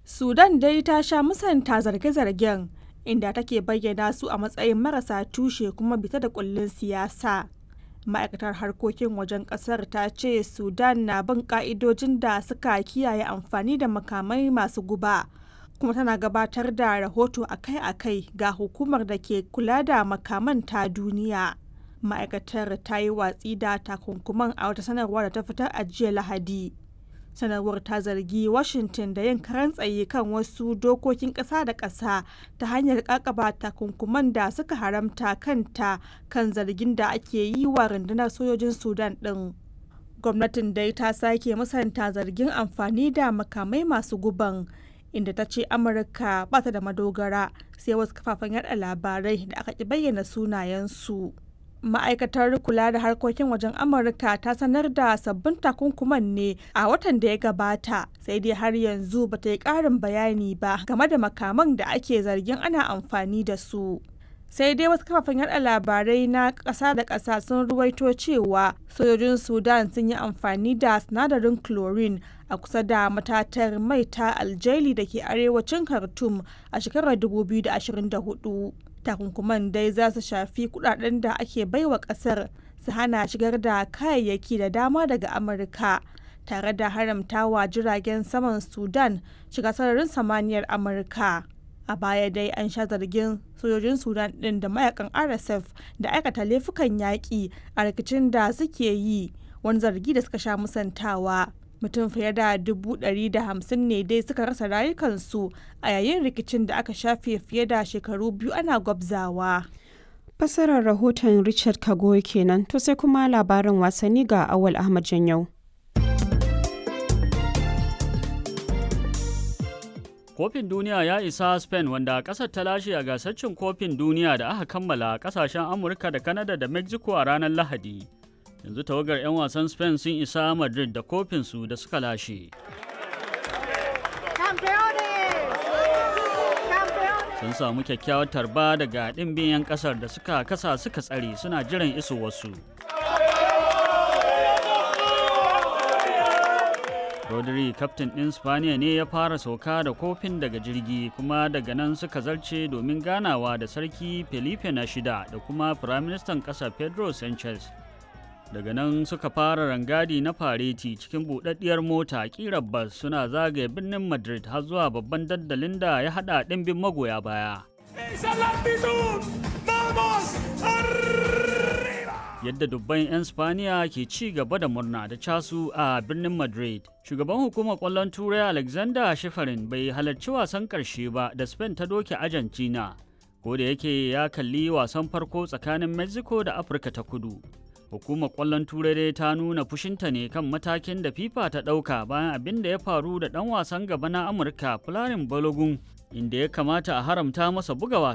Sudan dai ta sha musanta zarge-zargen inda take bayyana su a matsayin marasa tushe kuma bita da kullun siyasa. Ma'aikatar harkokin wajen kasar ta ce Sudan na bin ka'idojin da suka kiyaye amfani da makamai masu guba. kuma tana gabatar da rahoto akai-akai ga hukumar da ke kula da makaman ta duniya. Ma'aikatar ta yi watsi da takunkuman a wata sanarwa da ta fitar a jiya Lahadi. Sanarwar ta zargi Washington da yin karan tsaye kan wasu dokokin ƙasa da ƙasa ta hanyar ƙaƙaba takunkuman da suka haramta kanta kan zargin da ake yi wa rundunar sojojin Sudan ɗin. Gwamnatin dai ta sake musanta zargin amfani da makamai masu guban. inda ta ce amurka ba ta da madogara sai wasu kafafen yada labarai da aka ki bayyana sunayensu ma'aikatar kula da harkokin wajen amurka ta sanar da sabbin takunkuman ne a watan da ya gabata sai dai har yanzu ba ta yi ƙarin bayani ba game da makaman da ake zargin ana amfani da su sai dai wasu kafafen yada labarai na ƙasa da ƙasa sun ruwaito cewa sojojin sudan sun yi amfani da sinadarin chlorine a kusa da matatar mai ta aljaili da ke arewacin khartoum a shekarar 2024 takunkuman dai za su shafi kudaden da ake baiwa kasar su hana shigar da kayayyaki da dama daga amurka tare da haramtawa jiragen saman sudan shiga sararin samaniyar amurka a baya dai an sha zargin sojojin sudan din da mayakan rsf da aikata laifukan yaƙi a rikicin da suke yi wani zargi da suka sha musantawa mutum fiye da dubu ɗari da hamsin ne dai suka rasa rayukansu a yayin rikicin da aka shafe fiye da shekaru biyu ana gwabzawa. Fasarar rahoton Richard Kagoy kenan to sai kuma labarin wasanni ga Awal Ahmad Janyau. Kofin duniya ya isa Spain wanda ƙasar ta lashe a gasar cin kofin duniya da aka kammala ƙasashen Amurka da Canada da Mexico a ranar Lahadi. yanzu tawagar 'yan wasan spain sun isa madrid da kofinsu da suka lashe sun samu kyakkyawar tarba daga ɗimbin 'yan ƙasar da suka kasa suka tsare suna jiran iso wasu rodri kaftin ɗin spaniya ne ya fara sauka da kofin daga jirgi kuma daga nan suka zarce domin ganawa da sarki felipe na shida da kuma firaministan ƙasa pedro sanchez daga nan suka fara rangadi na fareti cikin buɗaɗɗiyar mota ƙirar bas suna zagaye birnin madrid har zuwa babban dandalin da ya haɗa ɗimbin magoya baya yadda dubban 'yan spaniya ke ci gaba da murna da casu a birnin madrid shugaban hukumar kwallon turai alexander shifarin bai halarci wasan karshe ba da spain ta doke argentina ko da yake ya kalli wasan farko tsakanin mexico da afirka ta kudu hukumar kwallon turai dai ta nuna fushinta ne kan matakin da fifa ta ɗauka bayan abin da ya faru da ɗan wasan gaba na amurka fularin balogun inda ya kamata a haramta masa buga wasa